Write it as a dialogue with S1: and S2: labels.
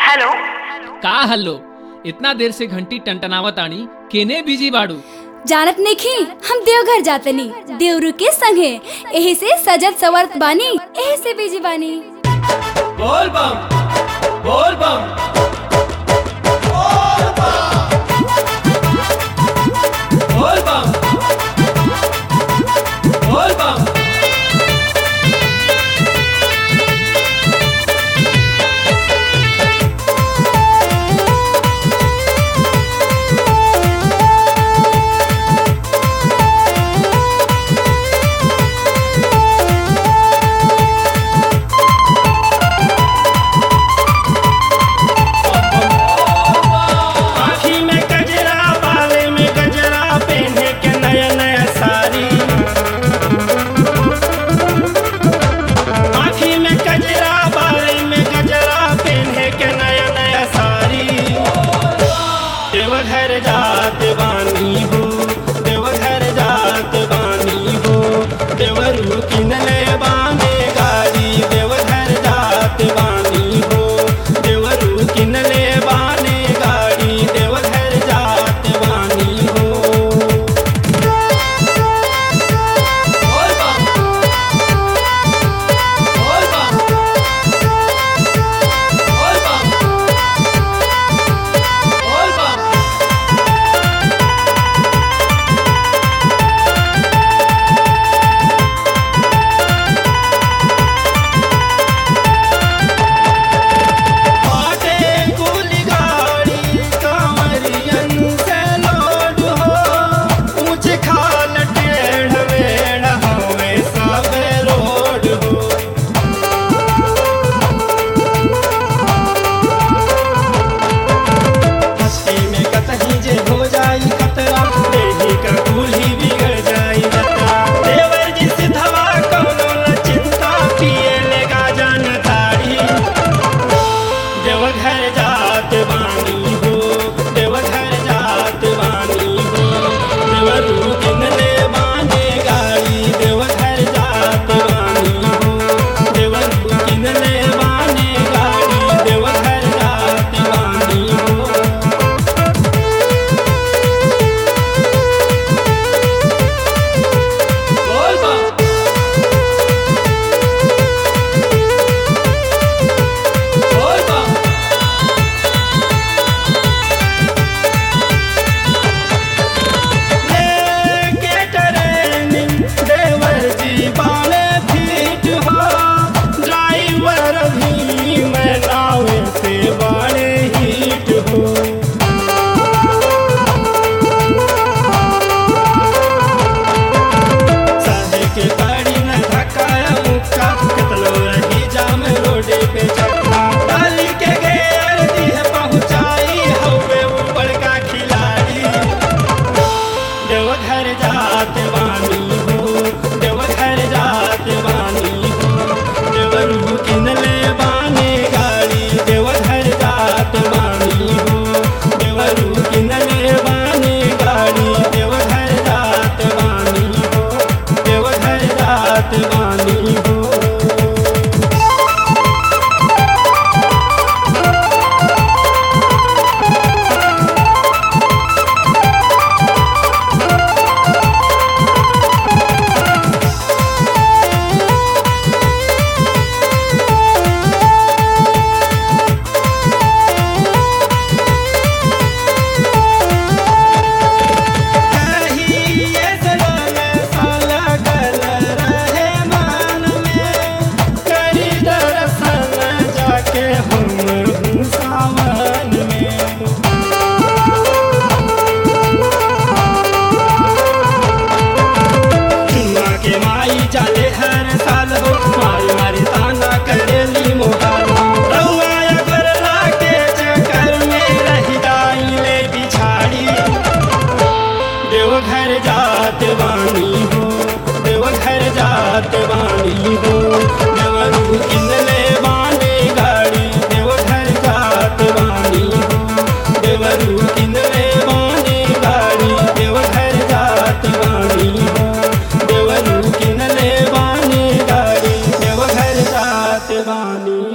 S1: hello
S2: का hello इतना देर से घंटी टंटनावत आनी केने बिजी बाड़ू
S3: जानत नहीं हम देवघर जातनी देवरू के संगे एही से सजत सवरत बानी एही से बिजी बानी
S2: बोल बम बोल बम बोल बम बोल बम
S4: आँखी में गजरा बाले में गजरा पहने के नया नया साड़ी आँखी में गजरा बाले में गजरा पहने के नया नया साड़ी देवघर जात बानी हो देवघर जात बानी हो देवरू किनले बाने गाड़ी देवघर जात बानी हो देवरू किनले बाने गाड़ी देवघर जात बानी हो
S2: बोल बम बोल बम बोल बम बोल बम
S4: आटे कुली गाड़ी कांवरियन से लोड हो ऊंच खाल टेढ़ मेढ़ हवे सब रोड हो हस्ती में कतही जे हो जाई खतरा देही का दूल्ही बिगड़ जाई जतरा देवर जी सिधवा कौनो न चिंता पिए लेगा जान तारी देवघर जात बानी हो देवघर जात बानी हो देवरू किनले बाने गाड़ी देवघर जात बानी हो देवरू किनले बाने गाड़ी देवघर जात बानी हो
S2: बोल बम बोल बम
S4: लेके ट्रेनिंग देवर जी बाले फीट हो ड्राइवर भी मैं नाव से बाले हीट हो साहे के गाड़ी में धक्काया मुक्का कितनो रही जाम रोडे पे चक्का डाली के गेर दी है पहुंचाई हवे ऊपर का खिलाड़ी देवघर जात बानी हो देवघर जात बानी हो देवरू किनले बाने गाड़ी देवघर जात बानी हो देवरू किनले बाने गाड़ी देवघर जात बानी हो देवघर जात बानी हो कहिए सलाल साला गल रहे मान में करी दर्शन जाके हम हूँ सावन में चुना के माई जाले हर साल हो मारी मारी ताना करेली मोहाल रउआ अगर लाके चक्कर में रह जाई ले बिछाड़ी देवघर जात बानी हो देवघर जात बानी हो देवरू किनले बाने गाड़ी देवघर जात बानी हो देवरू किनले बाने गाड़ी देवघर जात बानी हो देवरू किनले बाने गाड़ी देवघर जात बानी